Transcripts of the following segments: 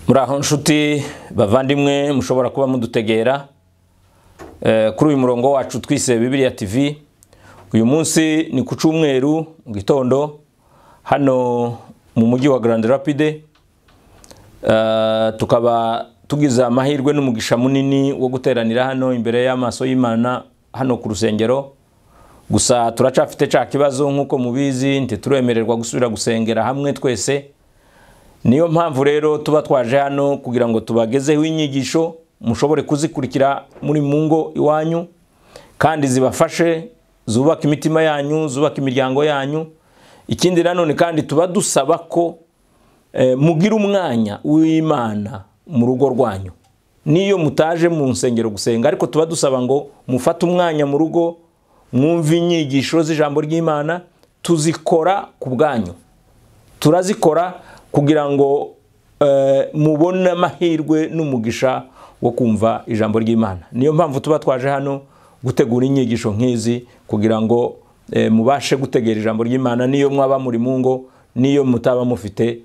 muraho nshuti bavandimwe mushobora kuba mudutegera kuri uyu murongo wacu twise bibiriya tv uyu munsi ni ku cyumweru mu gitondo hano mu mujyi wa Grand rapide tukaba tugize amahirwe n'umugisha munini wo guteranira hano imbere y'amaso y'imana hano ku rusengero gusa turacafite cya kibazo nk'uko mubizi ntituremererwa gusubira gusengera hamwe twese niyo mpamvu rero tuba twaje hano kugira ngo tubagezeho inyigisho mushobore kuzikurikira muri mu ngo iwanyu kandi zibafashe zubaka imitima yanyu zubaka imiryango yanyu ikindi nanone kandi tuba dusaba ko mugira umwanya w'imana mu rugo rwanyu niyo mutaje mu nsengero gusenga ariko tuba dusaba ngo mufate umwanya mu rugo mwumve inyigisho z'ijambo ry'imana tuzikora ku bwanyu turazikora kugira ngo mubone amahirwe n'umugisha wo kumva ijambo ry'imana niyo mpamvu tuba twaje hano gutegura inyigisho nk'izi kugira ngo mubashe gutegera ijambo ry'imana niyo mwaba muri mu ngo niyo mutaba mufite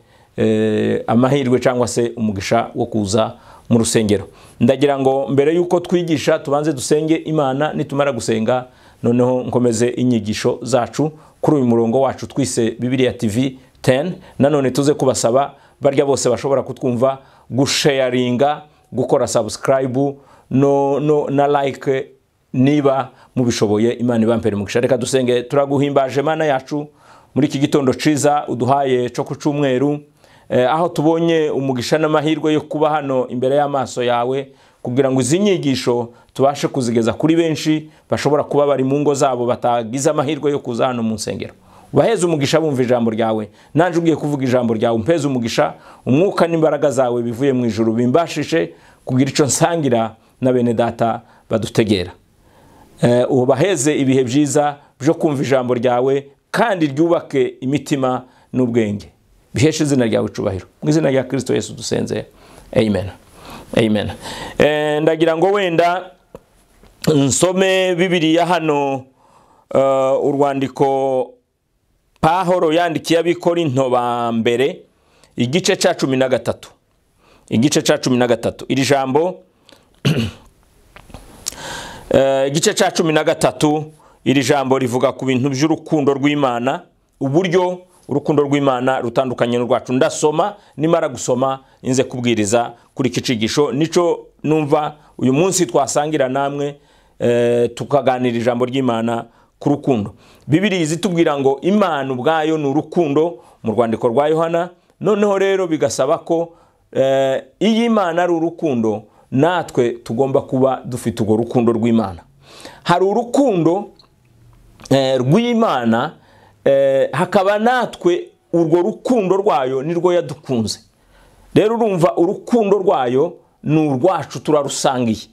amahirwe cyangwa se umugisha wo kuza mu rusengero ndagira ngo mbere y'uko twigisha tubanze dusenge imana nitumara gusenga noneho nkomeze inyigisho zacu kuri uyu murongo wacu twise bibiriya tv 10 nanone tuze kubasaba barya bose bashobora kutwumva gusharinga gukora subscribe no, no, na like niba mubishoboye imana ibampere umugisha reka dusenge turaguhimbaje mana yacu muri iki gitondo ciza uduhaye cyo ku cyumweru eh, aho tubonye umugisha n'amahirwe yo kuba hano imbere y'amaso yawe kugira ngo izi nyigisho tubashe kuzigeza kuri benshi bashobora kuba bari mu ngo zabo batagize amahirwe yo kuza hano mu nsengero ubaheze umugisha bumva ijambo ryawe nanjye ugiye kuvuga ijambo ryawe umpeze umugisha umwuka n'imbaraga zawe bivuye mu ijoro bimbashishe kugira icyo nsangira na bene data badutegera ubaheze ibihe byiza byo kumva ijambo ryawe kandi ryubake imitima n'ubwenge biheshe izina ryawe icubahiro mu izina rya kirisito Yesu dusenze amen amen ndagira ngo wenda nsome bibiriya hano urwandiko pahoro yandikiye abikorinto ba mbere igice cya cumi na gatatu igice cya cumi na gatatu iri jambo igice cya cumi na gatatu iri jambo rivuga ku bintu by'urukundo rw'imana uburyo urukundo rw'imana rutandukanye n'urwacu ndasoma nimara gusoma inze kubwiriza kuri iki kigisho nico numva uyu munsi twasangira namwe tukaganira ijambo ry'imana ku rukundo bibiri zitubwira ngo imana ubwayo ni urukundo mu rwandiko rwa yohana noneho rero bigasaba ko iyi imana ari urukundo natwe tugomba kuba dufite urwo rukundo rw'imana hari urukundo rw'imana hakaba natwe urwo rukundo rwayo nirwo yadukunze rero urumva urukundo rwayo ni urwacu turarusangiye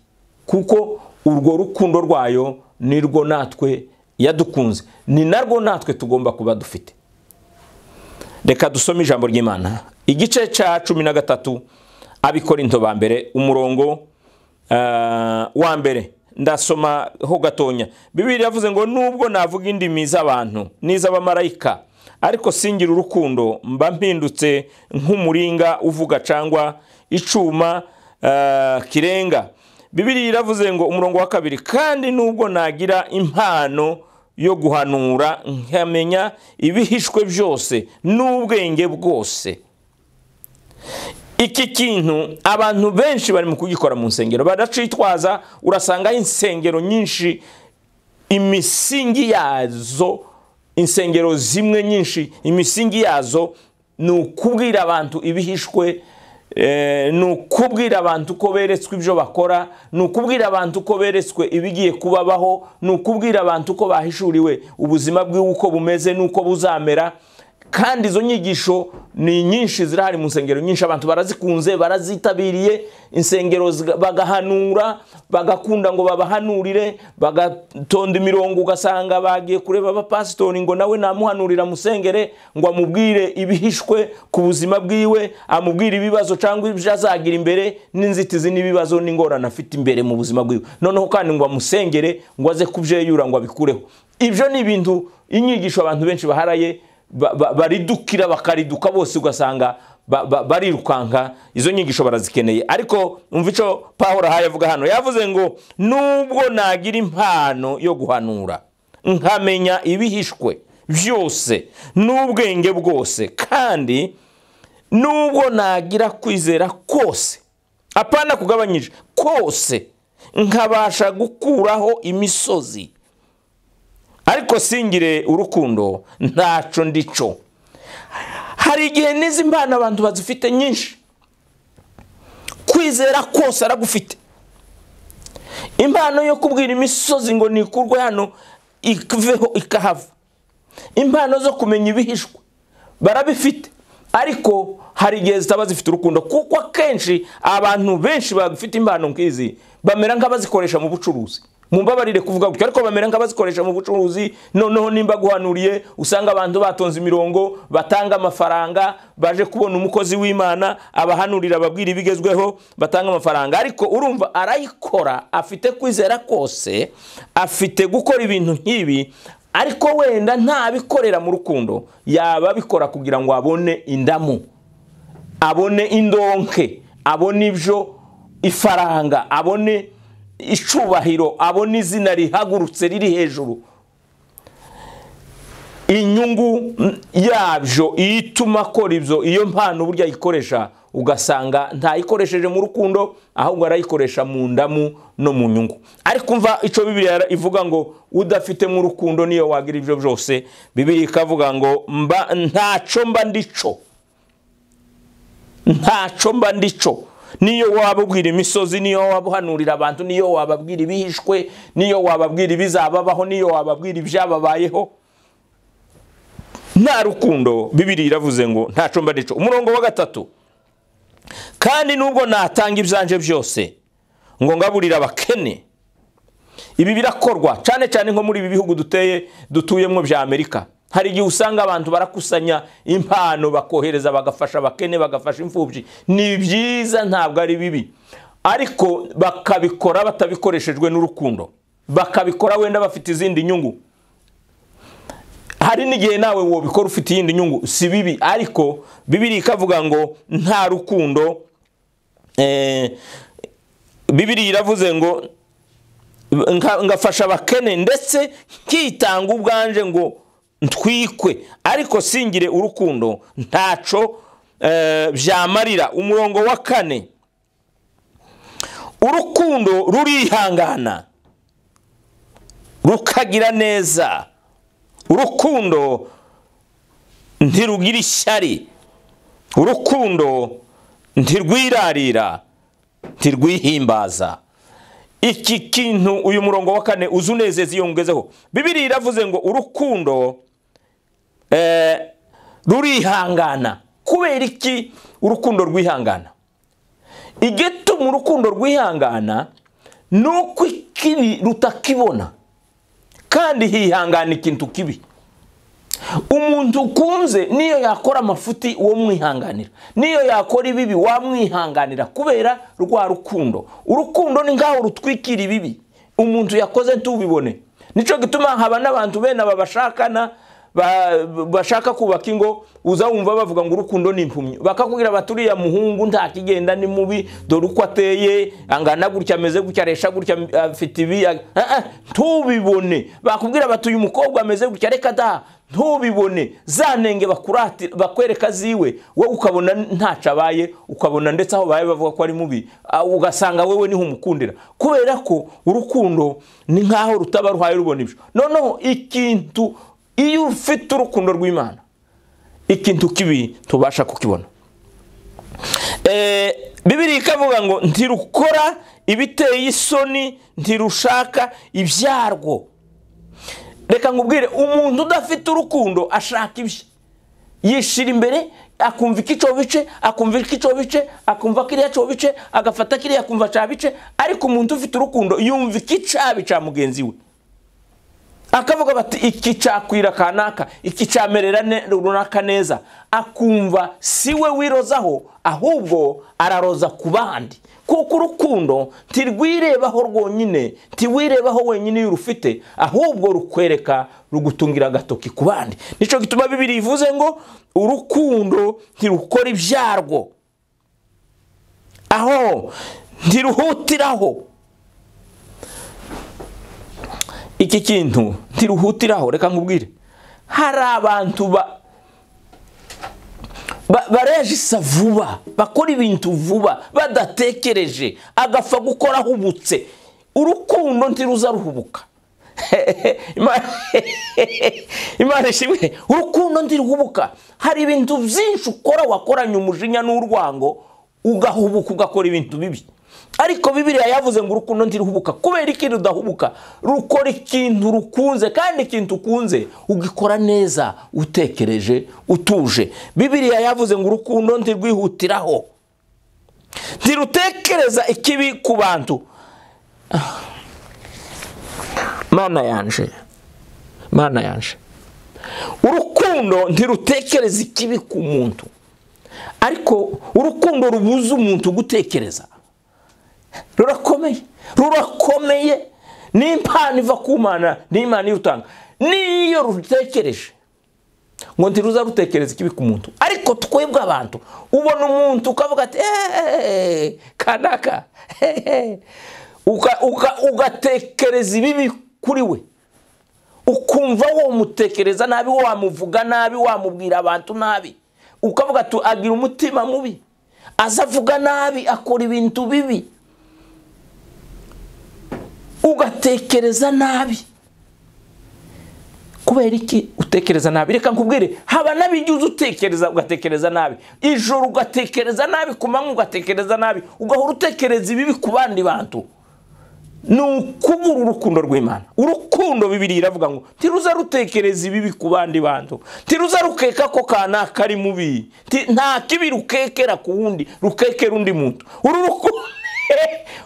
kuko urwo rukundo rwayo nirwo natwe yadukunze ni narwo natwe tugomba kuba dufite reka dusome ijambo ry'imana igice cya cumi na gatatu abikorinto ba mbere umurongo wa mbere ndasoma ho gatonya bibiri yavuze ngo nubwo navuga indimi z'abantu n'iz'abamarayika ariko singira urukundo mba mpindutse nk'umuringa uvuga cyangwa icuma kirenga bibiri iravuze ngo umurongo wa kabiri kandi nubwo nagira impano yo guhanura nkamenya ibihishwe byose n'ubwenge bwose iki kintu abantu benshi barimo kugikora mu nsengero baracitwaza urasangaho insengero nyinshi imisingi yazo insengero zimwe nyinshi imisingi yazo ni ukubwira abantu ibihishwe ni ukubwira abantu ko beretswe ibyo bakora ni ukubwira abantu ko beretswe ibigiye kubabaho ni ukubwira abantu ko bahishuriwe ubuzima bwiwe uko bumeze n'uko buzamera kandi izo nyigisho ni nyinshi zirahari mu nsengero nyinshi abantu barazikunze barazitabiriye insengero bagahanura bagakunda ngo babahanurire bagatonda imirongo ugasanga bagiye kureba abapasitori ngo nawe namuhanurira musengere ngo amubwire ibihishwe ku buzima bwiwe amubwire ibibazo cyangwa ibyo azagira imbere n'inzitizi n'ibibazo n'ingorane afite imbere mu buzima bwiwe noneho kandi ngo amusengere ngo aze kubyeyura ngo abikureho ibyo ni ibintu inyigisho abantu benshi baharaye ba- ba- baridukira bakariduka bose ugasanga ba- ba- barirukanka izo nyigisho barazikeneye ariko umva icyo pawuro ahaye avuga hano yavuze ngo nubwo nagira impano yo guhanura nkamenya ibihishwe byose n'ubwenge bwose kandi nubwo nagira kwizera kose apana kugabanyije kose nkabasha gukuraho imisozi ariko singire urukundo ntaco ndico hari igihe n'izi mpano abantu bazifite nyinshi kwizera kose aragufite impano yo kubwira imisozi ngo nikurwe hano iveho ikahava impano zo kumenya ibihishwe barabifite ariko hari igihe zitaba zifite urukundo kuko akenshi abantu benshi bafite impano nk'izi bamera nk'abazikoresha mu bucuruzi mumbabarire kuvuga gutyo ariko bamera nk'abazikoresha mu bucuruzi noneho nimba guhanuriye usanga abantu batonze imirongo batanga amafaranga baje kubona umukozi w'imana abahanurira ababwira ibigezweho batanga amafaranga ariko urumva arayikora afite kwizera kose afite gukora ibintu nk'ibi ariko wenda ntabikorera mu rukundo yaba abikora kugira ngo abone indamu abone indonke abone ibyo ifaranga abone icubahiro abone izina rihagurutse riri hejuru inyungu mm, yabyo iyo ituma akora ibyo iyo mpano burya ayikoresha ugasanga ntayikoresheje mu rukundo ahubwo arayikoresha mu ndamu no mu nyungu ariko umva icyo bibiriya ivuga ngo udafite mu rukundo niyo wagira ibyo byose bibiriya ikavuga ngo mba ntacyo mba ndico ntacyo mba ndico niyo waba ubwira imisozi niyo waba uhanurira abantu niyo wababwira ibihishwe niyo wababwira ibizababaho niyo wababwira ibyababayeho nta rukundo bibiri iravuze ngo ntacyo mba ndico umurongo wa gatatu kandi nubwo natanga ibyanje byose ngo ngaburire abakene ibi birakorwa cyane cyane nko muri ibi bihugu duteye dutuyemo bya amerika hari igihe usanga abantu barakusanya impano bakohereza bagafasha abakene bagafasha imfubyi ni byiza ntabwo ari bibi ariko bakabikora batabikoreshejwe n'urukundo bakabikora wenda bafite izindi nyungu hari n'igihe nawe wobikora ufite iyindi nyungu si bibi ariko bibiri ikavuga ngo nta rukundo eh, bibiri iravuze ngo nka- ngafasha abakene ndetse nkitanga ubwanje ngo ntwikwe ariko singire urukundo ntaco eh, byamarira umurongo wa kane urukundo rurihangana rukagira neza urukundo ntirugira ishyari urukundo ntirwirarira ntirwihimbaza iki kintu uyu murongo wa kane uzi unezeza iyo ngezeho bibiri iravuze ngo urukundo eh, rurihangana kubera iki urukundo rwihangana igituma urukundo rwihangana ni uko ikibi rutakibona kandi hihangana ikintu kibi umuntu ukunze niyo yakora amafuti uwo mwihanganira niyo yakora ibibi wamwihanganira kubera rwa rukundo urukundo ni nk'aho rutwikira ibibi umuntu yakoze ntubibone nicyo gituma haba n'abantu bene aba bashakana ba- bashaka kubaka ingo uza wumva bavuga ngo urukundo ni impumyi bakakubwira bati uriya muhungu nta kigenda ni mubi dore uko ateye angana gutya ameze gutya aresha gutya afite ibi ah, ah, ntubibone bakubwira bati uyu mukobwa ameze gutya reka da ntubibone za nenge bakurati- bakwereka ziwe wowe ukabona ntacyo abaye ukabona ndetse aho baye bavuga ko ari mubi ah, ugasanga wewe niho umukundira kubera ko urukundo ni nk'aho rutaba ruhaye rubona ibyo noneho ikintu iyo ufite urukundo rw'imana ikintu kibi tubasha kukibona Eh, bibiri ikavuga ngo ntirukora ibiteye isoni ntirushaka ibyarwo reka nkubwire umuntu udafite urukundo ashaka ibye yishira imbere akumva iki cyo bice akumva iki cyo bice akumva kiriya cyo bice agafata kiriya akumva cya bice ariko umuntu ufite urukundo yumva iki cyabi cya mugenzi we akavuga bati iki cakwira kanaka iki camerera ne- runaka neza akumva si we wirozaho ahubwo araroza ku bandi kuko urukundo ntirwirebaho rwonyine ntiwirebaho wenyine iyo urufite ahubwo rukwereka rugutungira agatoki ku bandi nicyo gituma bibiri ivuze ngo urukundo ntirukora ibyarwo aho ntiruhutiraho iki kintu ntiruhutiraho reka nkubwire hari abantu ba ba- barejisa vuba bakora ibintu vuba badatekereje agapfa gukora ahubutse urukundo ntiruza ruhubuka Ima- imana ishimwe urukundo ntiruhubuka hari ibintu byinshi ukora wakoranye umujinya n'urwango ugahubuka ugakora ibintu bibi ariko bibiriya yavuze ngo urukundo ntiruhubuka kubera iki rudahubuka rukora ikintu rukunze kandi ikintu ukunze ugikora neza utekereje utuje bibiriya yavuze ngo urukundo ntirwihutiraho ntirutekereza ikibi ku bantu Ah. mana yanje mana yanje urukundo ntirutekereza ikibi ku muntu ariko urukundo rubuza umuntu gutekereza rurakomeye rurakomeye ni impano iva ku mana ni imana irutanga niyo rutekereje ngo ntiruza rutekereza ikibi ku muntu ariko twebwe abantu ubona umuntu ukavuga ati eeeeh kanaka hehe." Uka- uka- ugatekereza ibibi kuri we ukumva wamutekereza nabi wamuvuga nabi wamubwira abantu nabi ukavuga ati agira umutima mubi aza avuga nabi akora ibintu bibi ugatekereza nabi kubera iki utekereza nabi reka nkubwire haba n'abigihe uza utekereza ugatekereza nabi ijoro ugatekereza nabi ku manywa ugatekereza nabi ugahora utekereza ibibi ku bandi bantu ni ukubura urukundo rw'imana urukundo bibiri iravuga ngo ntiruza rutekereza ibibi ku bandi bantu ntiruza rukeka ko kanaka ari mubi Nti- nta kibi rukekera ku wundi rukekera undi muntu uru ruku-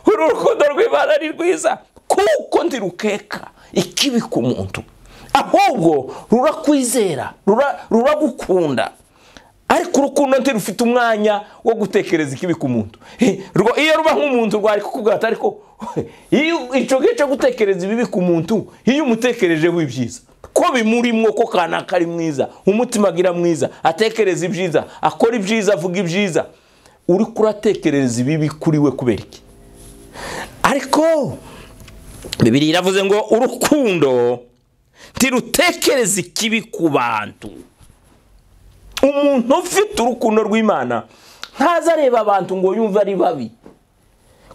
uru rukundo rw'imana ni rwiza kuko ntirukeka ikibi ku muntu ahubwo rurakwizera rura- ruragukunda ariko urukundo ntirufite umwanya wo gutekereza ikibi ku muntu Eh, rwo- iyo ruba nk'umuntu rwari kukubwira ati ariko iyo icyo gihe cyo gutekereza ibibi ku muntu iyo umutekerejeho ibyiza ko bimurimo ko kanaka ari mwiza umutima agira mwiza atekereza ibyiza akora ibyiza avuga ibyiza uri kuratekereza ibibi kuri we kubera iki ariko bibiri iravuze ngo urukundo ntirutekereza ikibi ku bantu umuntu ufite urukundo rw'imana ntaza areba abantu ngo yumve ari babi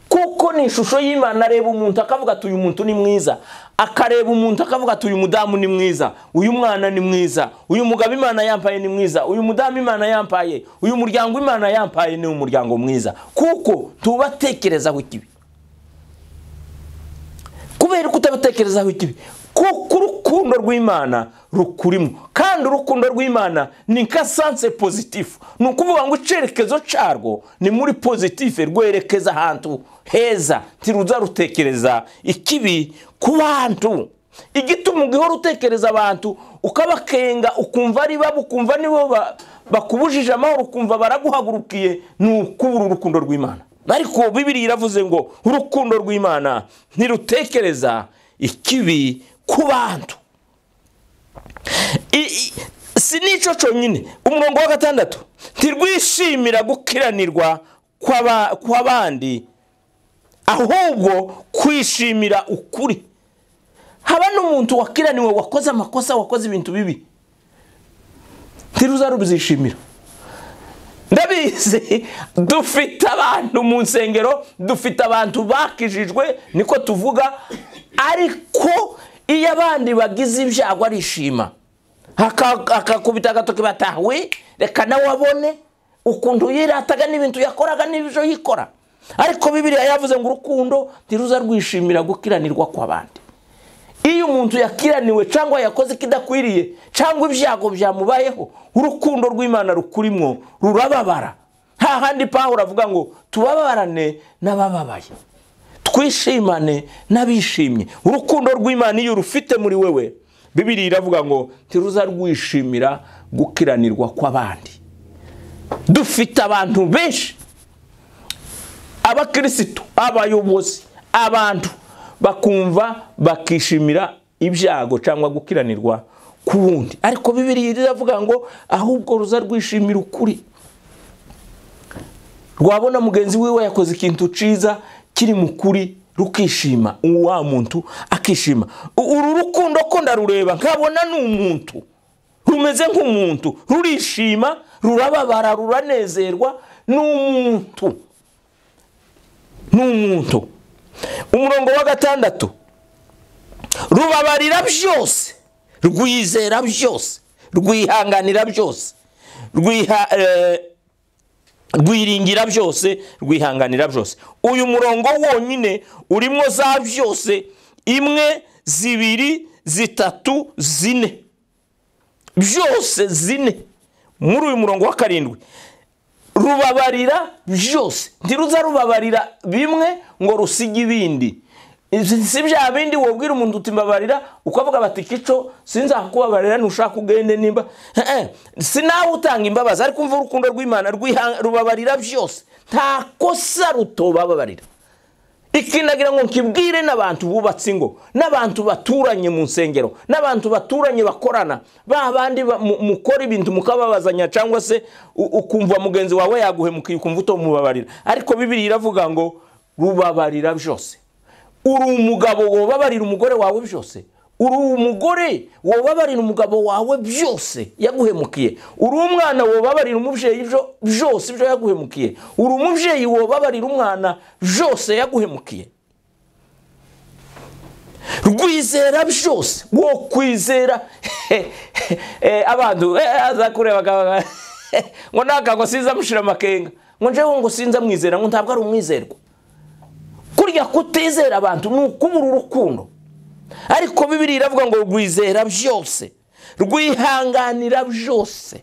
kuko ni ishusho y'imana areba umuntu akavuga ati uyu muntu ni mwiza akareba umuntu akavuga ati uyu mudamu ni mwiza uyu mwana ni mwiza uyu mugabo imana yampaye ni mwiza uyu mudamu imana yampaye uyu muryango imana yampaye ni umuryango mwiza kuko tubatekerezaho ikibi kubera kutabatekerezaho ikibi kuko urukundo rw'imana rukurimo kandi urukundo rw'imana ni nka sanse pozitifu ni ukuvuga ngo icyerekezo cyarwo ni muri pozitifu rwerekeza ahantu heza ntiruza rutekereza ikibi ku bantu igituma ugihora utekereza abantu ukabakenga ukumva ari babo ukumva nibo ba- bakubujije amahoro ukumva baraguhagurukiye ni ukubura urukundo rw'imana ariko bibiri iravuze ngo urukundo rw'imana ntirutekereza ikibi ku bantu I- i- si n'icyo cyonyine umurongo wa gatandatu ntirwishimira gukiranirwa kw'aba- kw'abandi ahubwo kwishimira ukuri haba n'umuntu wakiraniwe wakoze amakosa wakoze ibintu bibi ntiruza rubyishimira ndabizi dufite abantu mu nsengero dufite abantu bakijijwe niko tuvuga ariko iyo abandi bagize ibyago arishima Aka- akakubita agatoki batawe reka nawe abone ukuntu yirataga n'ibintu yakoraga n'ibyo yikora ariko bibiriya yavuze ngo urukundo ntiruza rwishimira gukiranirwa kw'abandi iyo umuntu yakiraniwe cyangwa yakoze ikidakwiriye cyangwa ibyago byamubayeho urukundo rw'imana rukurimo rurababara nta handi pawulo avuga ngo tubabarane n'abababaye twishimane n'abishimye urukundo rw'imana iyo urufite muri wewe bibiri iravuga ngo ntiruza rwishimira gukiranirwa kw'abandi dufite abantu benshi abakirisitu abayobozi abantu bakumva bakishimira ibyago cyangwa gukiranirwa ku wundi ariko bibiri iravuga ngo ahubwo ruza rwishimira ukuri rwabona mugenzi wiwe yakoze ikintu cyiza kiri mu kuri rukishima wa muntu akishima uru rukundo ko ndarureba nkabona ni umuntu rumeze nk'umuntu rurishima rurababara ruranezerwa ni umuntu ni umuntu umurongo wa gatandatu rubabarira byose rwizera byose rwihanganira byose rwiha rwiringira byose rwihanganira byose uyu murongo wonyine urimo za byose imwe zibiri zitatu zine byose zine muri uyu murongo wa karindwi rubabarira byose ntiruza rubabarira bimwe ngo rusige ibindi si bya bindi wabwira umuntu uti mbabarira ukavuga bati kico sinzakubabarira ntushaka ugende nimba si nawe utanga imbabazi ariko umva urukundo rw'imana rubabarira byose nta kosa ruto bababarira ikinagira ngo nkibwire n'abantu bubatse ingo n'abantu baturanye mu nsengero n'abantu baturanye bakorana ba bandi mukora ibintu mukababazanya cyangwa se ukumva mugenzi wawe yaguhemukiye ukumva utomubabarira ariko bibiri iravuga ngo rubabarira byose uri umugabo wobabarira umugore wawe byose uri umugore wobabarira umugabo wawe byose yaguhemukiye uri umwana wobabarira umubyeyi byose ibyo yaguhemukiye uri umubyeyi wobabarira umwana byose yaguhemukiye rwizera byose wo kwizera abantu azakureba ngo ntabwo sinza amushyira amakenga ngo njyewe ngo sinza amwizera ngo ntabwo ari umwizerwa burya kutizera abantu ni ukubura urukundo ariko bibiri iravuga ngo rwizera byose rwihanganira byose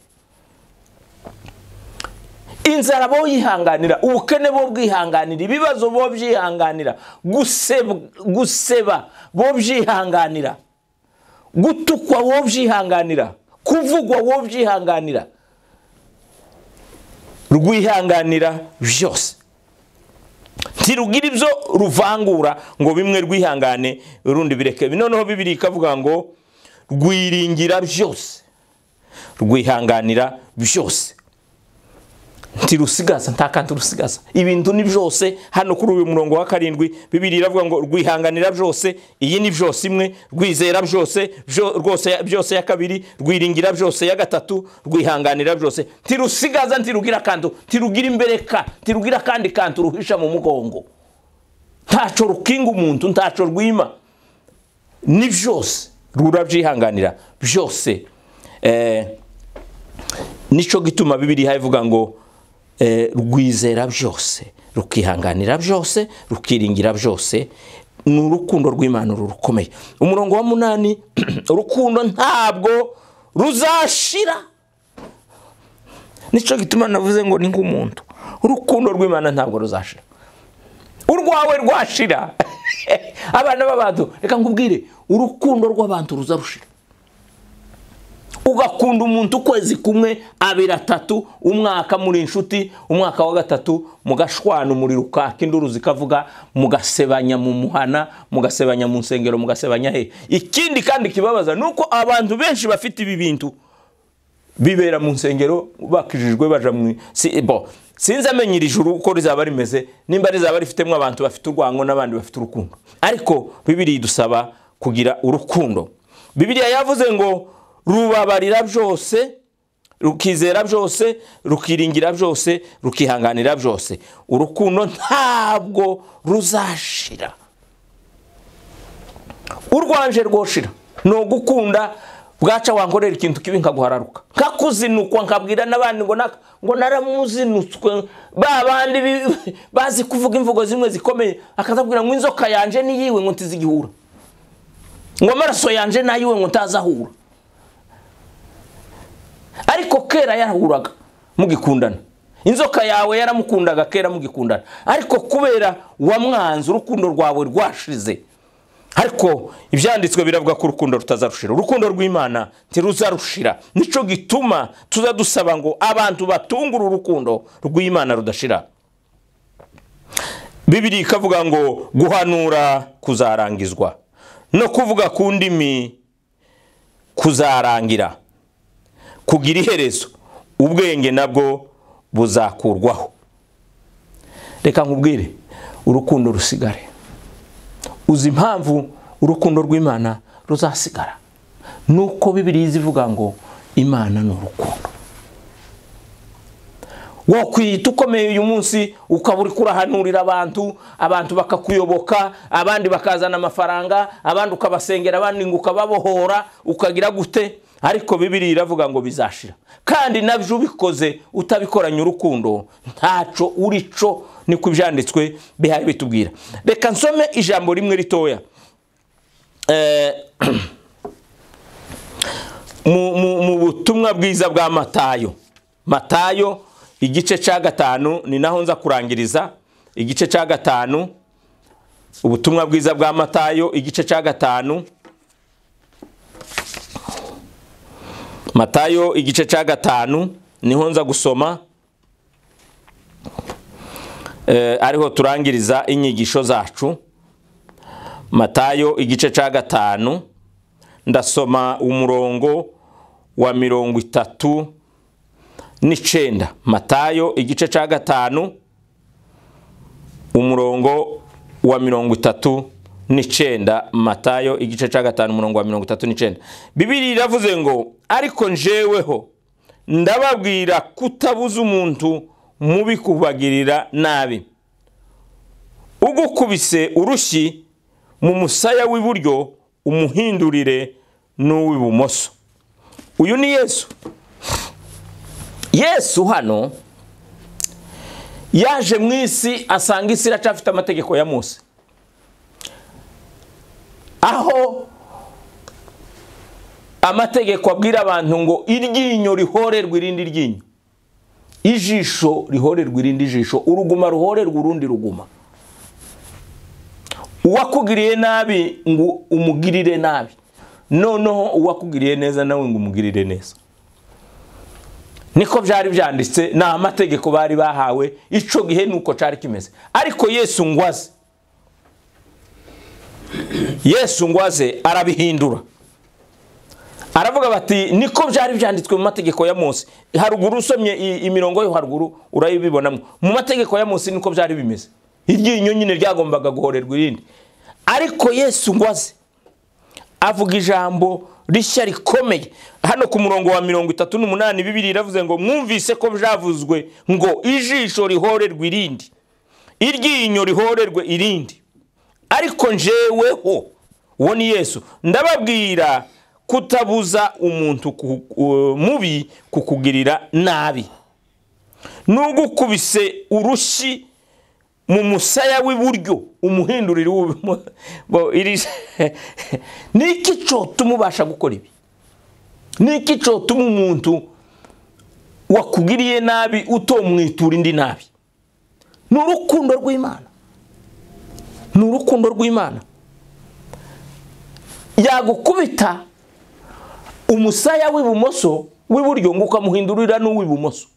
inzara bo yihanganira ubukene bo bwihanganira ibibazo bo byihanganira guseba bo byihanganira gutukwa bo byihanganira kuvugwa bo byihanganira rwihanganira byose ntirugira ibyo ruvangura ngo bimwe rwihangane urundi bireke noneho bibiri ikavuga ngo rwiringira byose rwihanganira byose ntirusigaza nta kandi rusigaza ibintu ni byose hano kuri uyu murongo wa karindwi bibiri iravuga ngo rwihanganira byose iyi ni byose imwe rwizera byose rwose byose ya kabiri rwiringira byose ya gatatu rwihanganira byose ntirusigaza ntirugira akantu ntirugira imbereka ntirugira akandi kantu ruhisha mu mugongo ntaco rukinga umuntu ntaco rwima ni byose rurabyihanganira byose nicyo gituma bibiri havuga ngo rwizera byose rukihanganira byose rukiringira byose ni urukundo rw'imana rukomeye umurongo wa munani urukundo ntabwo ruzashira nicyo gituma navuze ngo ni nk'umuntu urukundo rw'imana ntabwo ruzashira urwawe rwashira abana b'abantu reka nkubwire urukundo rw'abantu ruza rushira ugakunda umuntu ukwezi kumwe abiri atatu umwaka muri inshuti umwaka wa gatatu mugashwana umuriro ukaka induru zikavuga mugasebanya mu muhana mugasebanya mu nsengero mugasebanya he ikindi kandi kibabaza ni uko abantu benshi bafite ibi bintu bibera mu nsengero bakijijwe baja mu bo sinzi amenya iri juru uko rizaba rimeze nimba rizaba rifitemo abantu bafite urwango n'abandi bafite urukundo ariko bibiri dusaba kugira urukundo bibiriya yavuze ngo rubabarira byose rukizera byose rukiringira byose rukihanganira byose urukundo ntabwo ruzashira urwanje rwoshira ni ugukunda bwaca wankorera ikintu kibi nkaguhararuka nkakuzinukwa nkabwira n'abandi ngo ngo naramuzinutswe ba bandi bazi kuvuga imvugo zimwe zikomeye akazabwira ngo inzoka yanje niyiwe ngo ntizigihura ngo amaraso yanje nayiwe ngo ntazahura ariko kera yarahuraga mugikundana inzoka yawe yaramukundaga kera mugikundana ariko kubera wamwanze urukundo rwawe rwashize ariko ibyanditswe biravuga ko urukundo rutazarushira urukundo rw'imana ntiruzarushira nicyo gituma tuza dusaba ngo abantu batungure urukundo rw'imana rudashira bibiri ikavuga ngo guhanura kuzarangizwa no kuvuga ku ndimi kuzarangira kugira iherezo ubwenge nabwo buzakurwaho reka nkubwire urukundo rusigare uzi impamvu urukundo rw'imana ruzasigara nuko bibiriya izivuga ngo imana ni urukundo wakwiyita ukomeye uyu munsi ukaba uri kurahanurira abantu abantu bakakuyoboka abandi bakazana amafaranga abandi ukabasengera abandi ngo ukababohora ukagira gute ariko bibiri iravuga ngo bizashira kandi nabyo ubikoze utabikoranye urukundo ntaco urico niko ibyanditswe bihaye bitubwira reka nsome ijambo rimwe ritoya mu butumwa bwiza bwa matayo matayo igice cya gatanu ni naho nza kurangiriza igice cya gatanu ubutumwa bwiza bwa matayo igice cya gatanu matayo igice cya gatanu niho nza gusoma ariho turangiriza inyigisho zacu matayo igice cya gatanu ndasoma umurongo wa mirongo itatu n'icyenda matayo igice cya gatanu umurongo wa mirongo itatu n'icyenda matayo igice cya gatanu umurongo wa mirongo itatu n'icyenda bibiri iravuze ngo ariko njeweho ndababwira kutabuza umuntu mubi kubagirira nabi ugukubise urushyi mu musaya w'iburyo umuhindurire n'uw'ibumoso uyu ni yesu yesu hano yaje mu isi asanga isi iracafite amategeko ya munsi aho amategeko abwira abantu ngo iryinyo rihorerwe irindi ryinyo ijisho rihorerwa irindi jisho uruguma ruhorerwa urundi ruguma uwakugiriye nabi ngo umugirire nabi noneho uwakugiriye neza nawe ngo umugirire neza niko byari byanditse ni amategeko bari bahawe icyo gihe nuko cyari kimeze ariko yesu ngwaze yesu ngwaze arabihindura aravuga bati niko byari byanditswe mu mategeko ya munsi haruguru usomye imirongo yo haruguru urayibibonamo mu mategeko ya munsi niko byari bimeze iryinyo nyine ryagombaga guhorerwa irindi ariko yesu ngo aze avuga ijambo rishya rikomeye hano ku murongo wa mirongo itatu n'umunani bibiri iravuze ngo mwumvise ko byavuzwe ngo ijisho rihorerwe irindi iryinyo rihorerwe irindi ariko njeweho uwo ni yesu ndababwira kutabuza umuntu mubi kukugirira nabi n'ugukubise urushyi mu musaya w'iburyo umuhindurire ni iki cyotuma ubasha gukora ibi ni iki cyotuma umuntu wakugiriye nabi utomwitura indi nabi ni urukundo rw'imana ni urukundo rw'imana yagukubita umusaya w'ibumoso w'iburyo ngo ukamuhindurira n'uw'ibumoso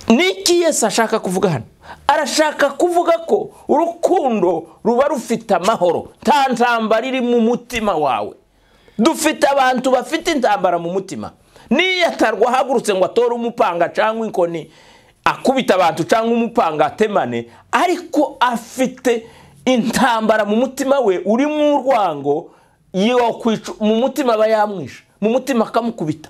ni iki yesi ashaka kuvuga hano arashaka kuvuga ko urukundo ruba rufite amahoro nta ntambara iri mu mutima wawe dufite abantu bafite intambara mu mutima niyatarwa ahagurutse ngo atore umupanga cyangwa inkoni akubita abantu cyangwa umupanga atemane ariko afite intambara mu mutima we urimo urwango mu mutima aba yamwisha mu mutima akamukubita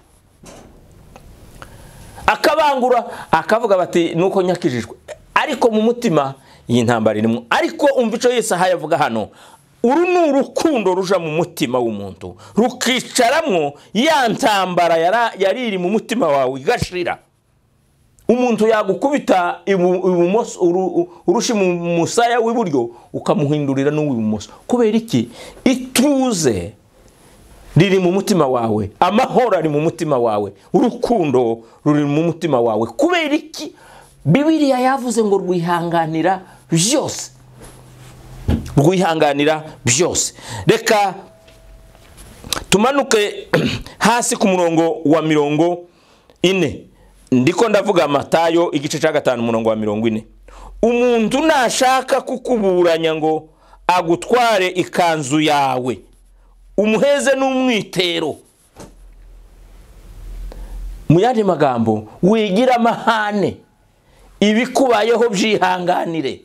akabangura akavuga bati nuko nyakijijwe ariko mu mutima iyi ntambara irimo ariko umva icyo yose aha yavuga hano uru ni urukundo ruja mu mutima w'umuntu rukicaramo ya ntambara yari iri mu mutima wawe igashira umuntu yagukubita ibumoso urushi mu musaya w'iburyo ukamuhindurira n'uw'ibumoso kubera iki ituze riri mu mutima wawe amahoro ari mu mutima wawe urukundo ruri mu mutima wawe kubera iki bibiriya yavuze ngo rwihanganira byose rwihanganira byose reka tumanuke hasi ku murongo wa mirongo ine ndiko ndavuga matayo igice cya gatanu umurongo wa mirongo ine umuntu nashaka kukuburanya ngo agutware ikanzu yawe umuheze n'umwitero mu yandi magambo wigira amahane ibikubayeho byihanganire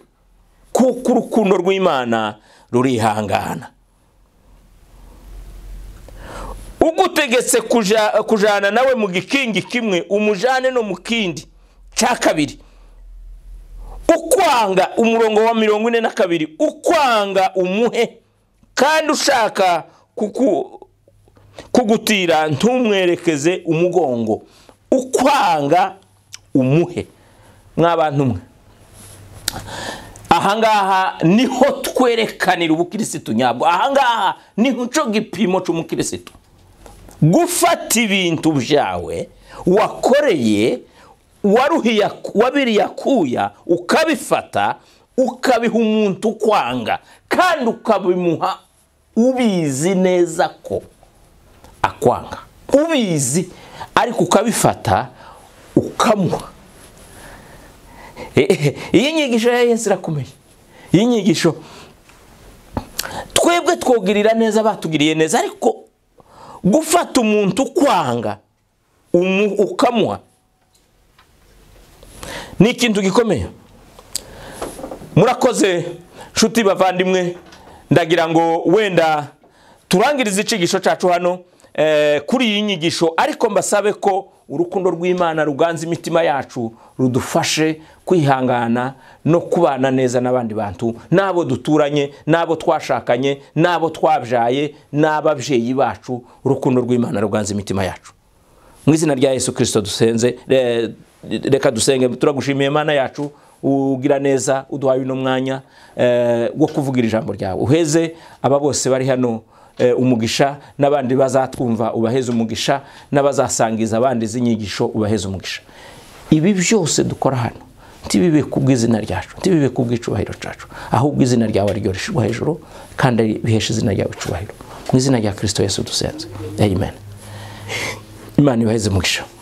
kuko urukundo rw'imana rurihangana ugutegetse kuja- kujana nawe mu gikingi kimwe umujane no mu kindi cya kabiri ukwanga umurongo wa mirongo ine na kabiri ukwanga umuhe kandi ushaka kuku- kugutira ntumwerekeze umugongo ukwanga umuhe mwabantu mwe ahangaha niho twerekanira ubukirisitu nyabwo ahangaha niho cyo gipimo cy'umukirisitu gufata ibintu byawe wakoreye waruhiya- wabiriyakuya ukabifata ukabiha umuntu ukwanga kandi ukabimuha ubizi neza ko akwanga ubizi ariko ukabifata ukamuha Eh, eh, iyi nyigisho ya yesu irakomeye iyi nyigisho twebwe twogirira neza batugiriye neza ariko gufata umuntu ukwanga umu- ukamuha ni ikintu gikomeye murakoze nshuti bavandimwe ndagira ngo wenda turangirize icyigisho cyacu hano eh, kuri iyi nyigisho ariko mbasabe ko urukundo rw'imana ruganza imitima yacu rudufashe kwihangana no kubana neza n'abandi bantu n'abo duturanye n'abo twashakanye n'abo twabyaye n'ababyeyi bacu urukundo rw'imana ruganza imitima yacu mu izina rya yesu kirisito dusenze re- reka dusenge turagushimiye mana yacu ugira neza uduhaye uno mwanya eh, wo kuvugira ijambo ryawe uheze aba bose bari hano eh, umugisha n'abandi bazatwumva ubaheze umugisha n'abazasangiza abandi izi nyigisho ubaheze umugisha ibi byose dukora hano ntibibe ku bw'izina ryacu ntibibe ku bw'icubahiro cyacu ahubwo izina ryawe ari ryo rishyirwa hejuru kandi bihesha izina ryawe icubahiro mu izina rya kirisito yesu dusenze amen imana ibaheze umugisha